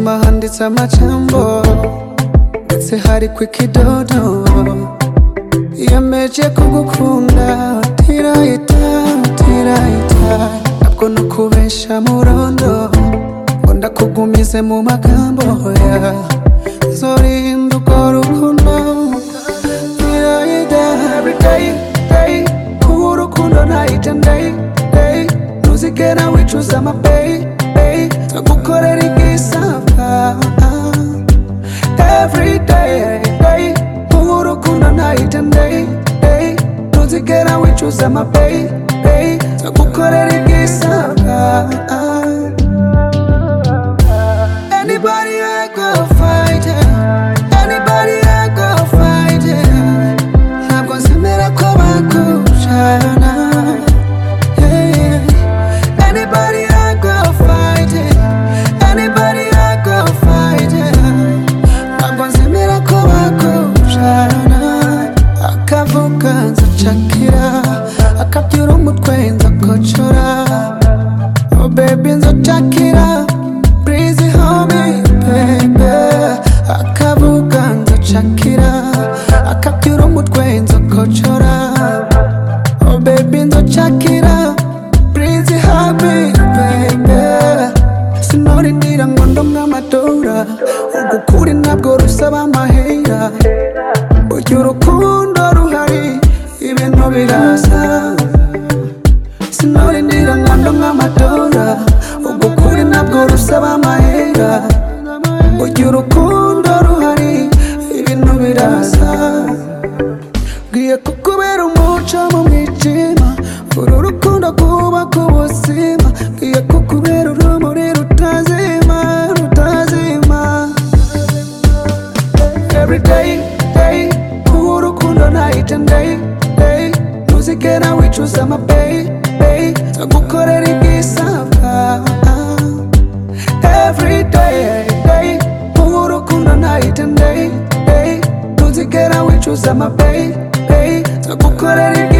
kutazama chambo, sehari kwe kidodo, yemeje kugukunda tirayita tirayita, ntabwo no kubesha murondo ngo ndakugumize mu magambo ya zorinda urwo rukundo tirayita every day day kuba urukundo ntayita ndey day ntuzigera wicuza amabeyi beyi tugukorera igisabwa every day day kuba urukundo ntayita ndey day ntuzigera wicuza amabeyi beyi tugukorera igisabwa Anybody I go fight it. Anybody I go fight it. Ntabwo nzemera ko bakucana. Yeah. Anybody I go fight it. Anybody I go fight it. Ntabwo nzemera ko bakucana. Akavuga nzacakira. Akabyura umutwe nzakocora. Oh baby nzocakira Breezy homie baby Akavuga nzocakira Akabyura umutwe nzokocora Oh baby nzocakira Breezy homie baby Sinorinira ngo ndo nk'amadora Ugukuri ntabwo rusaba amahera Ujya urukundo ruhari Ibintu birasa sinarindira nkando nk'amadora ubwo kuri ntabwo rusaba amahera ujya urukundo ruhari ibintu birasa ngiye kukubera umuco mu mwijima uru rukundo kubaka ubuzima ngiye kukubera urumuri rutazima rutazima every day, day. Kuba urukundo ntayita ndey, day. Ntuzigera wicuza amabeyi, beyi. Nzagukorera igisabwa. Every day, day. Kuba urukundo ntayita ndey, day. Ntuzigera wicuza amabeyi, beyi. Nzagukorera